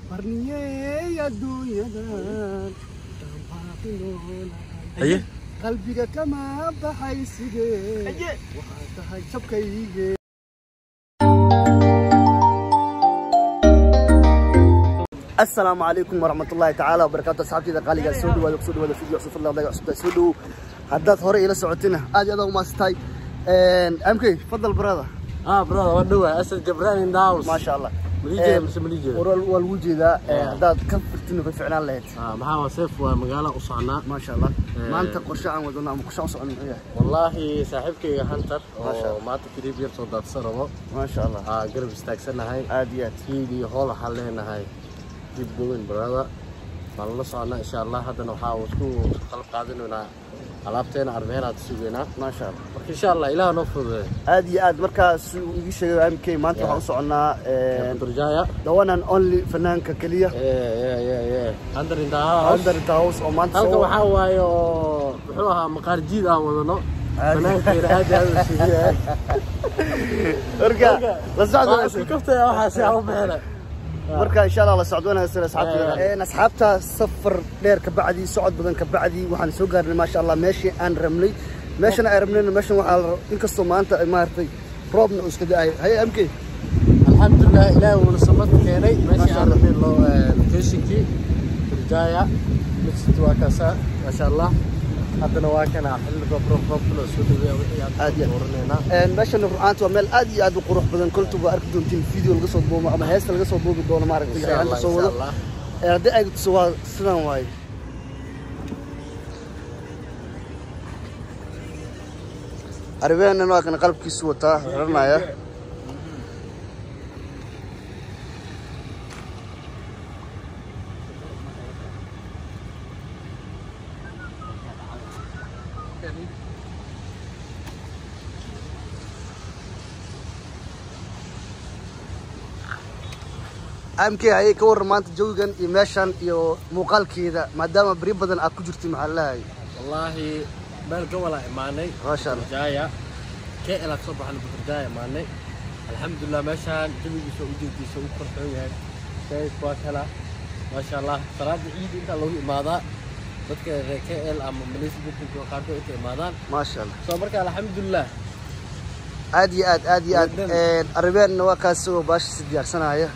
barniyey adduunyadan haye qalbiga kama baxay sidee waxaa tahay jabkayge asalaamu calaykum waraxmat ullaahi tacaala wabarakaatu asxaabtayda qaaligaa soo dhawaada kusoo dhawaada video cusub fadlan daga cusubtaa soo dhowow haddaad hore ila socotina aad iyo aad ugu maasatahay mk fadal barada ah brother waa dhowaa asad jabran in the house maasha allah malijeeda mise malijeeda war waa lagu jeedaa haddaad ka firtin ka ficnaan lahayd ah maxaa waa seef waa magaala u soconaa maasha allah Eh. maanta qorshe aan wadano ama qorshe aan socon muxuu yahay wallaahi saaxiibkayga hunter Masha oo Allah. maanta kiliib yar soo daadsan rabo maasha allah aa garab istaagsanahay aad iyo aad fiid iyo hool waxaan leenahay dib goweyn brother waan la soconaa insha allah haddana waxaa isku qalab qaadanaynaa alaabteena arbehenaad sugeynaa maasha allah marka insha allah ilaah noo fududeey aad iyo aad markaas uu igu sheegay mk maanta Yeah. waxaan u soconaa durjaya the one and only fanaanka keliya hunter in the house under the house oo maanta halka soo waxaa waaye oo muxuu ahaa maqaar jiid aan wadano Aad. banaankeena aad iyo aad u shiidiyahay marka la socdo Waa isku kaftaya waxaa si aan u bixina marka insha allah la socdo wanaagsan asxaabta Eh. een asxaabta safar dheer ka bacdi socod badan ka bacdi waxaan soo gaarnay maasha allah meeshii aan rabnay meeshan aan rabnayna meeshan waxaa la inkastoo maanta ay maaragtay roobna uu iska da'ay haye mk alxamdulilah ilaahi wuuna samad keenay meeshii Masha aan Allah. rabnay loo locationkii durjaya mid waa kaasa maasha allah haddana waa kana xilli roob roob roob loo soo dhaweeya wixii aan Aad iyo aad. dooraneynaa een meeshan rucaanta waa meel aad iyo aad u qurux badan koltu waa arki doontiin video laga soo duubo ama heesta laga soo duubi doono maaragtay insha yaanta allah soo insha wado allah ee haddii ay tuso waa sidan waaye arribeenan waa kana qalabkiisu wataa xiranaya amk ayay ka warran maanta jawigan iyo meeshan iyo muuqaalkeeda maadaama beri badan aad ku jirtay maxaa lahay wallaahi meel gobolaa imaanay maasha allah durjaya kl aan kasoo baxnay durjaya imaanay alxamdulilah meeshaan jawigiisa ujeediisa u korxoon yahay sayid waa kala maasha allah salaada ciid intaa lagu imaadaa dadka reer kl ama malaysia dadka qaarkood inta imaadaan maasha allah soo marka alxamdulilah aad iyo aad aad iyo aad Wadan. arribeenna waa kaas isagoo baashiisa diyaarsanaya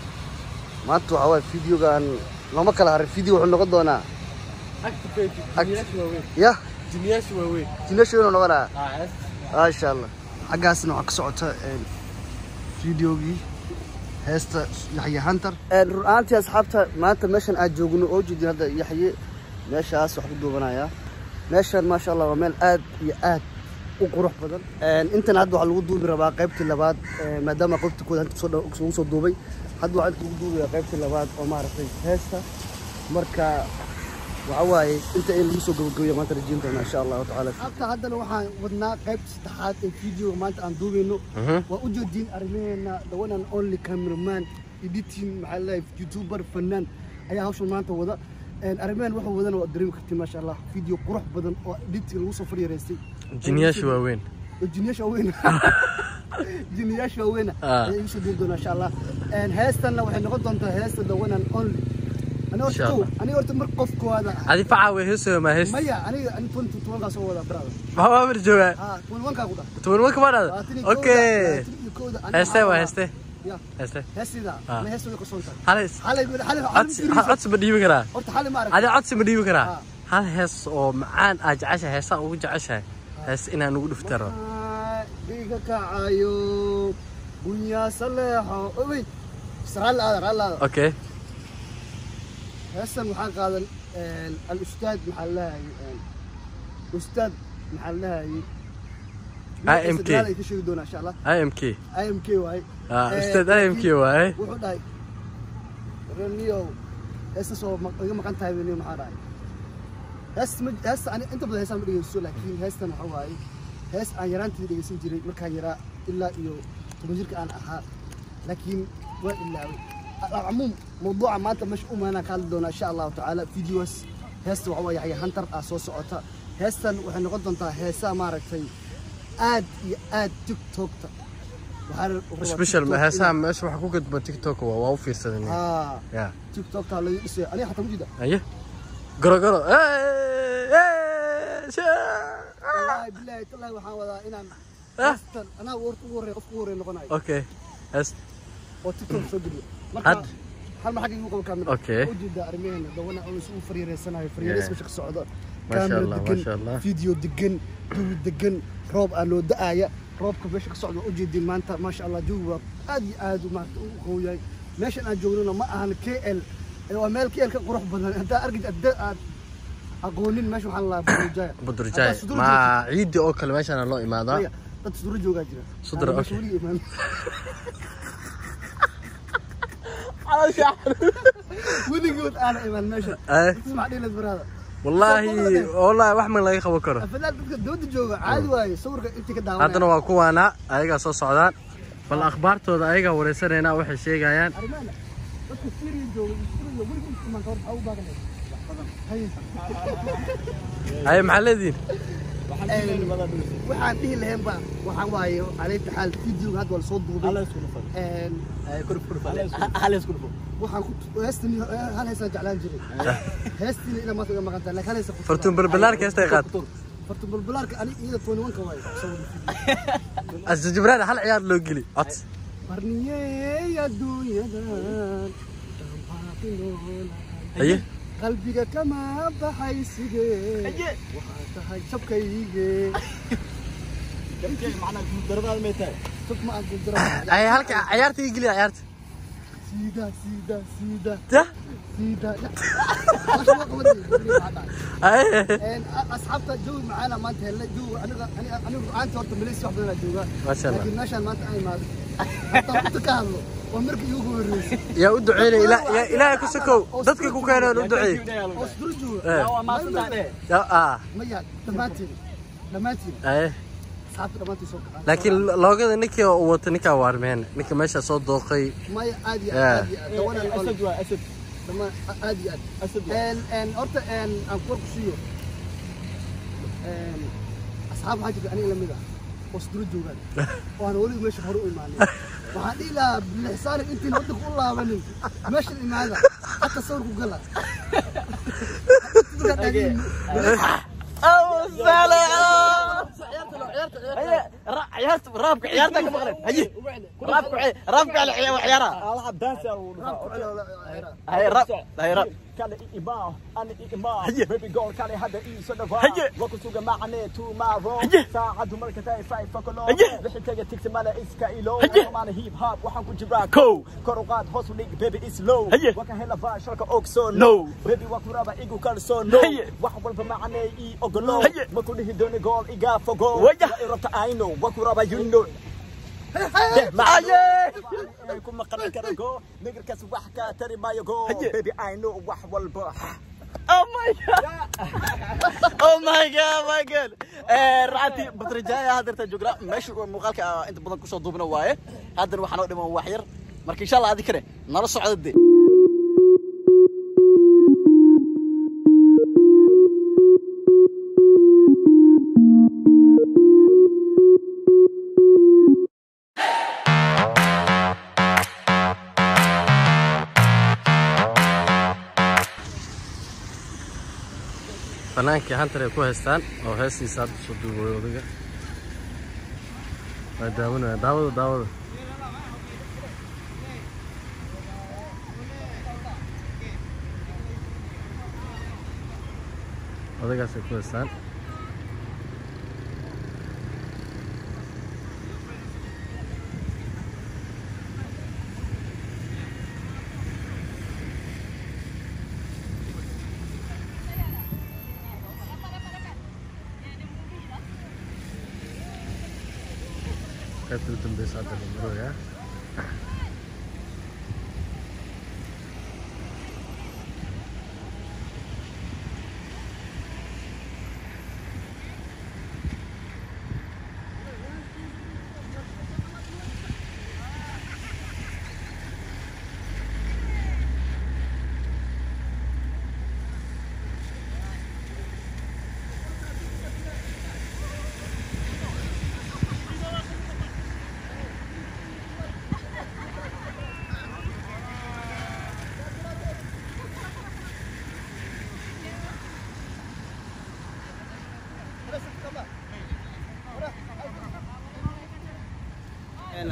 maanta waxaa waaye videogan looma kala harin video wuxuu noqon doonaa activate jiniyaasha waaweyn yah jiniyaasha waaweyn jinashoonu noqonaya ah hees maasha allah xaggaasna waxaa ka socota videogii heesta yaxye hunter run ahaantii asxaabta maanta meeshan aad joogno oo jeedin hadda yaxye meeshaas wax ku duubanaya meeshan maasha allah waa meel aad iyo aad u qurux badan intan hadda waxaa lagu duubi rabaa qaybtii labaad eh, maadaama qaybtii kooda inta kusoo dha- ugu soo duubay hadda waxaa inta lagu duubaya qaybtii labaad oo maaragtay heesta marka waxa waaye inta in lagu soo gabagabeeyo maanta rajiin doona insha allahu tacaala halka haddana waxaan wadnaa qaybta saddexaad ee videoga maanta aan duubayno waa u jeediin arrimaheena the one and only cameraman editing maxaa laleeyahay youtuber fanaan ayaa hawshan maanta wada arrimahan wuxuu wadana waa dareemi kartiin maasha allah video qurux badan oo editing lagu soo faryareystay jiniyaasha waaweyn jiniyaasha waaweyn jiniyaasha waaweyn Ah. ayaa igu soo duuli doona insha allah heestanna waxay noqon doontaa heesta the one and only aniga Insha horta kow Allah. aniga horta mar qof koowaada adi facaa way heesoo ma hees maya aniga ani twenty tobankaa soo wadaa brother maxaa waa mar joogaa ha twenty one kaa ku dhah toban marka ma dhada labaatan iyo kowda- okay labaatan iyo kowda aniga heeste waxaa waa wadaa- heeste ya heeste heestida Ah. ana heesta way qarsoon tahay hal xalay xalay codsi ha- codsi ma dhiibi karaa horta xalay ma adi aragtay codsi ma dhiibi karaa Ah. hal hees oo macaan aa jeceshahay heesaan ugu jeceshahay hees inaan ugu dhiftaro Ah, dhiiga kacayo bunyaa saleexo owey israel aada raal aada okay heestan waxaa qaadan al-ustaad maxaa lahayay ustaad maxaa lahayay IMK. ay ka sheegi doonaa insha allah imk imk waaye Ah, Eh, ustaad imk waaye wuxuu dhahay reniyow heestas oo ma- iga maqan tahay reniyow maxaa dhahay hees ma heesta ani inta badan heestaan ma dhegeysto laakiin heestan waxa waaye hees aan yaraantii dhegeysan jiray markaan yaraa ilaa iyo toban jirka aan ahaa laakiin waa ilaaway alcumuum mawduuca maanta meesha u maanaan ka hadli doonaa insha allahu tacaala videos heesta waxa waaye yaxya hantar ah soo socota heestan waxay noqon doontaa heesaa maaragtay aad iyo aad tiktokta waxaa special ma heesaha meesha waxa ku gadba tiktok waa waa u fiirsadan haa ya tiktokta laga dhisay aniga xataa mujida aye goro goro wallaahi bilaahi tallahi waxaan wadaa inaan heestan anaa warta ugu horreeya qofka ugu horreeya noqonayo okay hees oo tiktok soo geliyo marka Had- hal ma xagga igu qabo kaamira Okay. ujeeda arrimaheena dawana oo isugu fariireysanayo fariireys meesha ka socda Masha kaamira Allah, degan masha Allah. video degan jawi degan roob aa loo da-aaya roobka meesha ka socda ujeedin maanta maasha allah jawi waa aad iyo aad u maanta u qooyahay meeshan aan joognona ma ahan k l waa meel k l ka qurux badan haddaa argid adda aad aqoonin meesha waxaan lahaa budurjaaya budurjaay ma ciidi oo kale meeshaana loo imaadaa Maya, dad suduro joogaa jira Suduro, Aan meesha okay. weliga imaan weligood aana imaan meesha Eh. Dadkaas maxaa dhihi lahayd baraada wallaahi wallaahi wax man laga qaban karo afadaal dadka dooda jooga caadi waaye sawirka intii ka daawanaya haddana waa kuwaana ayagaa soo socdaan bal akhbaartooda ayagaa wareysanayna waxay sheegayaan arrimaana dadka Syria jooga iyo Syria weligood imaan kahor maxaa u baaganay Haye. haye maxaa leedihin waxaan dhihi lahayn ba waxaan waaye calayta xaal videoga hadda waa lasoo duubay Een, waxaan ku heestan hal heesaan jeclaan jiray heestiina ila maanta iga maqan tahay laakiin hal heesa ku fartuun balbalaarka heestay qaad fartu bulbulaarka ani iyada tooni wanka waaye sawir asja jibraan hal ciyaar loo geli cod qarniyey adduunyadan dhambaaqinoolahay haye qalbiga kama baxay sidee waxaa tahay jabkayge jab ma aan guldaro haye halka ciyaarta ii geliya ciyaarta siida siida siida ya siida Meesha waa qabanayay. haye Een, a- asxaabta jawi macaana maanta helnay jawi aniga aniga aniga rucaanta horta malaysia wax badanaa joogaa Masha Allah. laakiin meeshaan maanta aan imaado hataa inta ka hadlo waa markii iigu horreysay yaa u duceynaya ila- yaa ilaahay ku sokow dadka ku keenaan u duceey oo isdul jooga Eh. Ya- ah maya dhammaantiin dhammaantiin haye asxaabta dhammaantiin soo kacaan laakiin loogada ninkii uu wato ninkaa waarmeen ninka meesha soo dooqay maya aad iyo Yeah. aad aad iyo aad dawana noqon dhammaan aad iyo aad een een horta een aan ku warkusiiyo een asxaab waxaa jirta aniga lamid ah oo isdula joogaan oo aan weliba meesha hore u imaanin waxaan dhihi lahaa bilixsaanin intiin waddanka u laabanin meeshan imaada hataa sawirku gala Dadka dhageen. raabka ciyaarta ka maqleen haye raabka raabka la ciyaara haye raab haye raab kale i imaa ani i imaa Haye. baby girl kale hadda ii soo dhawaa Haye. wakusuga macane tomorrow Haye. saacadu marka tahay five o'clock Haye. wixii taga tigsi male iska ilo Haye. maana hip hop waxaan ku jiraa Kow. kor u qaad hoos u dhig baby is low Haye. wakan hela baa shalka ogsoon No. baby waa ku raba igu kalsoon no Haye. wax walba macane ii ogolo Haye. ma ku dhihi dooni gool iga fogo Waya. waa i rabta I know waa ku raba you know Haye. kuma qaran kara go nigirkaas wax ka tari maayo go Haye. baby I know wax walba Oh my god. Oh my god, my god. Eh raati batrajaya hadarta jogra meesha muuqaalka ah, inta badan kusoo duubna waaye. Haddana waxaan oo dhiman wax yar. Marka insha Allah adi kare nala socdo de. banaankii hantar ay ku haystaan oo heestiisa hadda soo duubay odaga waa daawanaya daawada daawada odagaas ay ku haystaan qaybta u dambeysa hadda la marooyaa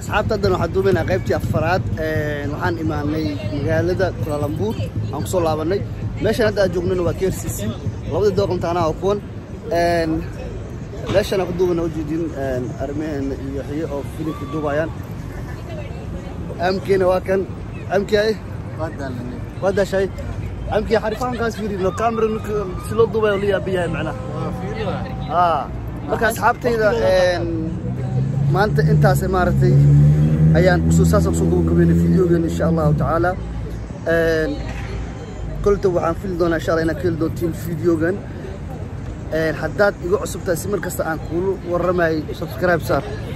asxaabta haddan waxaan duubaynaa qaybtii afaraad Een, waxaan imaanay magaalada kulalambur aan kusoo laabanay meeshan hadda aan joognana waa krcc labadii dooq imtixaanaha oo kuwan Een, meeshan aan ku duubana ujeedin arrimaheena iyo xiyo oo filimka duubayaan amkiina waa kan amki ay waa daashay amki xarifaankaas fiirino camera si loo duubayo la yaabiyahay macnaha aa marka asxaabtayda een, maanta intaas maaragtay ayaan kusoo saas kusoo gabagabeynay fideogeena insha allahu tacaala Een, kolta waxaan fili doonaa insha allah inaad ka heli doontiin fideogan Een, haddaad iga cusub tahay si mar kasta aan kuulu warramayo subscribe saar